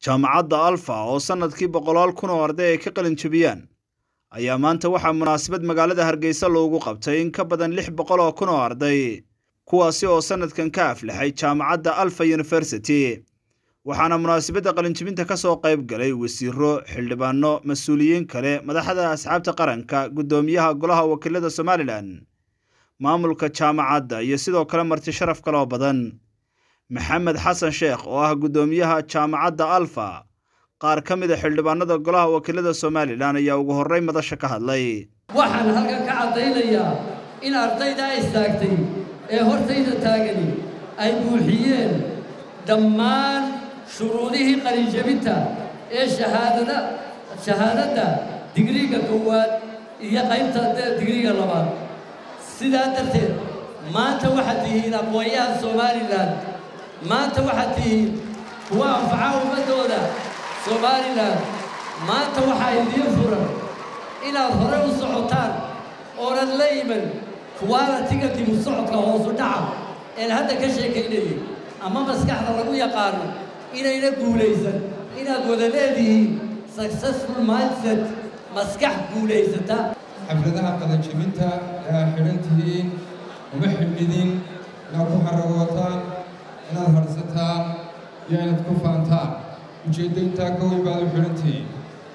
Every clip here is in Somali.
jaamacadda alfa oo sannadkii boqolaal kun oo arday ay ka qalin jebiyaan ayaa maanta waxaa munaasabad magaalada hargeysa loogu qabtay in ka badan lix boqol oo kun oo arday kuwaasi oo sannadkan ka aflaxay jaamacadda alfa university waxaana munaasabadda qalinjebinta ka soo qayb galay wasiiro xildhibaano mas-uuliyiin kale madaxda asxaabta qaranka guddoomiyaha golaha wakiilada somalilan maamulka jaamacadda iyo sidoo kale marti sharaf kale oo badan maxamed xasan sheekh oo ah guddoomiyaha jaamacadda alfa qaar ka mid a xildhibaanada golaha wakiilada somalilan ayaa ugu horrey madasha ka hadlay waxaan halkan ka caddaynayaa in ardayda istaagtay ee hortayda taagani ay buuxiyeen dhammaan shuruudihii qalinjebinta ee shahaadada shahaadadda digriiga koowaad iyo qaybta digriiga labaad sidaa darteed maanta waxaad tihiin aqoon-yahan somalilan maanta waxaad tihiin kuwa anfaca ummaddooda somalilan maanta waxaa idiin furan inaad hore u socotaan oonan la iman kuwaalatiga dibu socodka hoosu dhaca een hadda ka sheekaynayay ama maskaxda lagu yaqaano inayna guulaysan inaad wada leedihiin successful mindset maskax guulaysata xafladaha qalanjebinta ee aad xidhan tihiin uma xidhnidin inaad ku xaragootaan inaad hadhsataan iyo inaad ku faantaan ujeeddo intaa ka weyn baad u xidhan tihiin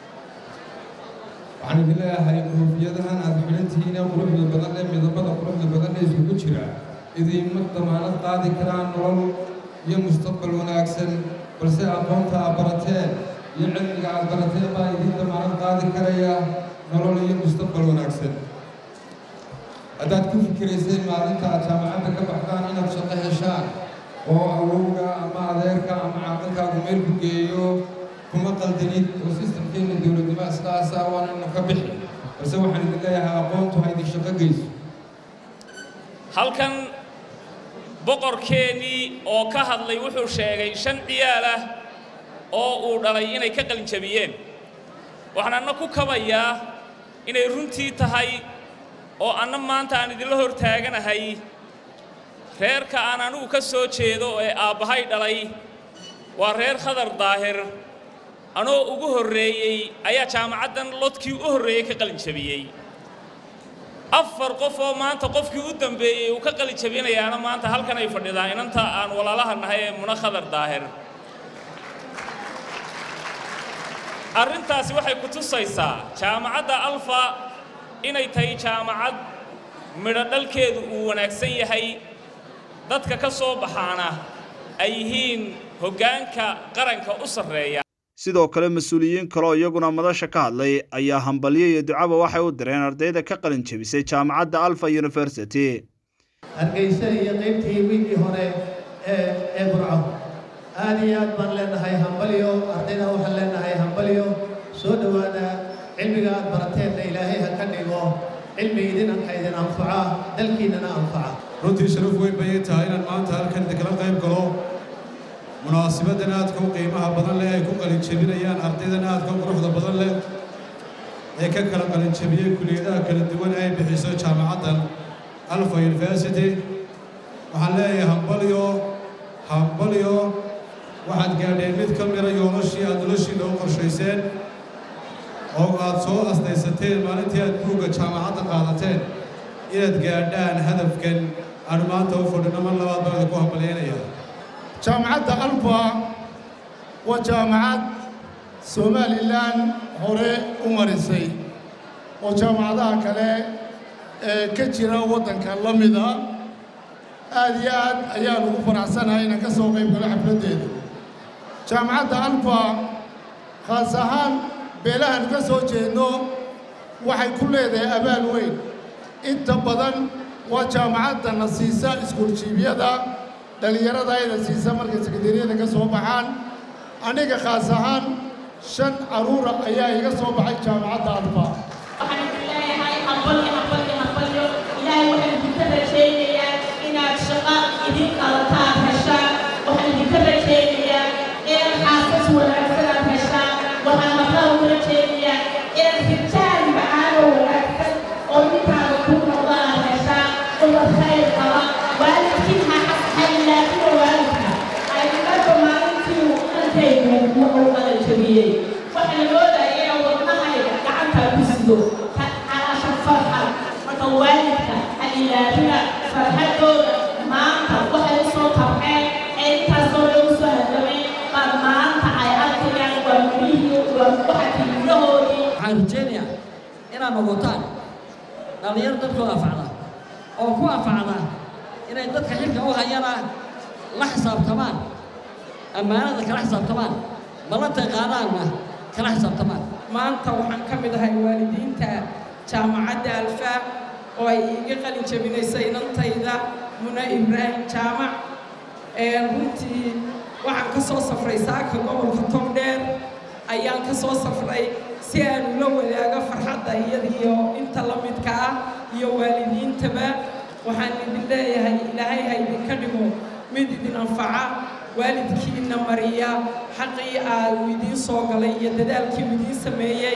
waxaan idin leeyahay koofiyadahan aad xidhan tihiin ee quruxda badan ee midabada quruxda badan ee isugu jira idiinma damaanad qaadi karaan nolol iyo mustaqbal wanaagsan balse aqoonta aad barateen iyo cilmiga aad barateen baa idiin damaanad qaadi karaya nolol iyo mustaqbal wanaagsan haddaad ku fikirayseen maalinta aad jaamacadda ka baxdaan inaad shaqo heshaan oo awowga ama adeerka ama caaqilkaagu meel ku geeyo kuma qaldanid oo sistamkeenna dowladnimo islaasa waanaynu ka bixi balse waxaan idin leeyahay aqoontu ha idin shaqo geyso halkan boqorkeennii oo ka hadlay wuxuu sheegay shan ciyaal ah oo uu dhalay inay ka qalinjabiyeen waxaan anna ku kabayaa inay runtii tahay oo anna maanta aan idinla hor taaganahay reerka aan anigu ka soo jeedo ee aabbahay dhalay waa reer khadar daahir anoo ugu horreeyey ayaa jaamacaddan lodkii u horreeyey ka qalinjabiyey afar qof oo maanta qofkii u dambeeyey uu ka qalinjabinayaana maanta halkan ay fadhidaan inanta aan walaalaha nahay ee muna khadar daahir arrintaasi waxay ku tusaysaa jaamacadda alfa inay tahay jaamacad midho dhalkeedu uu wanaagsan yahay dadka ka soo baxaana ay yihiin hoggaanka qaranka u sarreeya sidoo kale mas-uuliyiin kaleoo iyaguna madasha ka hadlay ayaa hambalyo iyo ducaba waxay u direen ardayda ka qalin jebisay jaamacadda alfa university hargeysa iyo qaybtii wiigii hore ee ee burco aad iyo aad baan leenahay hambalyo ardayda waxaan leenahay hambalyo soo dhowaada cilmiga aad barateenna ilaahay ha ka dhigo cilmi idinanka idin anfaca dalkiinnana anfaca runtii sharaf weyn bay ii tahay inaan maanta halkan idinkala qayb galo munaasabaddan aadka u qiimaha badan leh ay ku qalinjebinayaan ardaydan aadka u quruxda badan leh ee ka kala qalinjebiyey kuliyadaha kala duwan ay bixiso jaamacaddan alfa university waxaan leeyahay hambalyo hambalyo waxaad gaadheen mid ka mida yoolashii aad noloshiinna u qorshayseen oo aad soo asdaysateen maalintii aad buugga jaamacadda qaadateen inaad gaadhaan hadafkan aan maanta u fadhino mar labaad baan idinku hambalyaynaya jaamacadda alfa waa jaamacad somalilan hore u marisay oo jaamacadaha kale ee ka jira waddanka la mida aad iyo aad ayaan ugu faraxsanahay inaan ka soo qayb galo xafladdeeda jaamacadda alfa khaas ahaan beelahan ka soo jeedno waxay ku leedahay abaal weyn inta badan waa jaamacaddana siisa iskuuljiibyada dhallinyarada ayna siisa markay sekandariyada ka soo baxaan aniga khaas ahaan shan carruura ayaa iga soo baxay jaamacadda alfa waxaan idin leeyahay hambalyo hambalyo hambalyo ilaahay waxaan idinka rajaynayaa inaad shaqo idin qalataan heshaan waxaan idinka rajaynayaa inaad xaasas wanaagsan aad heshaan waxaan markaa ugu rajaynayaa inaad rijaal macaan oo wanaagsan oo ninkaada kuu noqda aad heshaan umad khayr qaba waalidkiin ha xas ha ilaafina waalidka ay marka maalintii uu dhantaygu wuxuu waxaan rajaynayaa inaad noqotaan dhallinyaro dadkooda anfacda oo ku anfacda inay dadka xilka u hayana la xisaabtamaan ammaanada kala xisaabtamaan ballantay qaadaanna kala xisaabtamaan maanta waxaan ka mid ahay waalidiinta jaamacadda alfa oo ay iga qalin jabinaysay inantayda muna ibraahim jaamac runtii waxaan ka soo safray saaka gobolka togdheer ayaan ka soo safray si aan ula wadaago farxadda iyadiyo inta la midka ah iyo waalidiintaba waxaan idin leeyahay ilaahay ha idinka dhigo mid idin anfaca waalidkiina mariya xaqii aa uu idiin soo galay iyo dadaalkii uu idiin sameeyey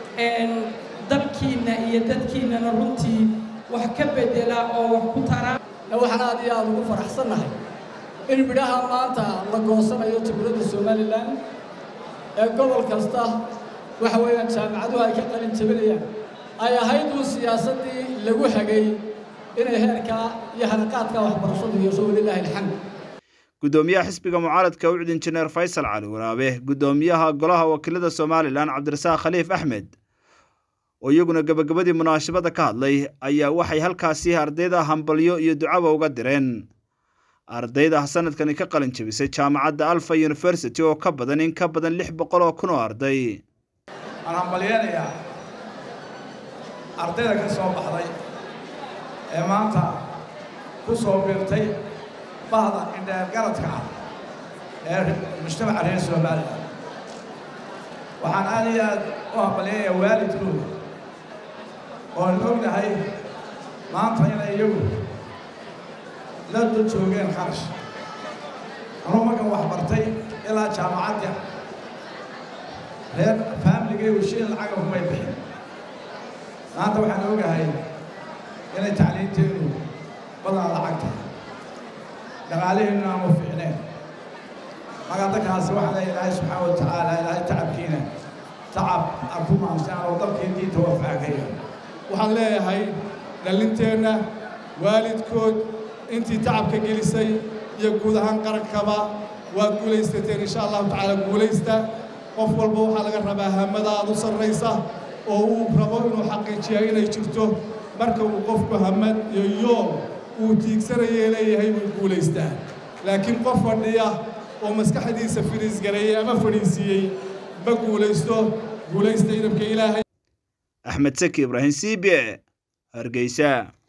dalkiinna iyo dadkiinnana runtii wax ka bedela oo wax ku tara waxaan aad iyo aad ugu faraxsannahay in midhaha maanta la goosanayo jamhuuriyadda somalilan ee gobol kasta waxa weeyaan jaamacaduhu ay ka qalin jabinayaan ay ahayd uun siyaasaddii lagu hagay inay heerkaa iyo hanaqaadka waxbarashadu yeesho walilaahi alxamd guddoomiyaha xisbiga mucaaradka ucd injineer faysal cali waraabe guddoomiyaha golaha wakiilada somalilan cabdirasaaq khaliif axmed oo iyaguna gebagabadii munaasabadda ka hadlay ayaa waxay halkaasi ardayda hambalyo iyo ducaba uga direen ardayda sanadkani ka qalin jabisay jaamacadda alfa university oo ka badan in ka badan lix boqol oo kun oo arday waan hambalyeenayaa ardayda ka soo baxday ee maanta ku soo biirtay bahda indheergaradka ah ee mujtamaca reer somalilan waxaan aad iyo aad u hambalyeeyaa waalidkooda oon ognahay maanta inay iyagu la dul joogeen kharash anuu markan wax bartay ilaa jaamacadda reer faamiligaygu shiin lacaga kumay bixin maanta waxaan ogahay inay tacliinteennu badanaa lacag tahay dhaqaaliheennu aanu fiicneen magadakaasi waxaa leeya ilaahay subxaana wa tacaala ilaahay tacabkiina tacab aan ku maamsan oo dalkii diinta wafacagaya waxaan leeyahay dhallinteenna waalidkood intii tacabka gelisay iyo guud ahaan qarankaba waad guulaysateen insha allahu tacaala guulaysta qof walba waxaa laga rabaa hamada aad u sarraysa oo uu rabo inuu xaqiijiya inay jirto marka uu qofku hamad iyo yool uu tiigsanayee leeyahay buu guulaystaa laakiin qof fadhiya oo maskaxdiisa firiisgareeyey ama fadhiisiiyey ma guulaysto guulaysta idabka ilaahay axmed saki ibraahim c b hargeysa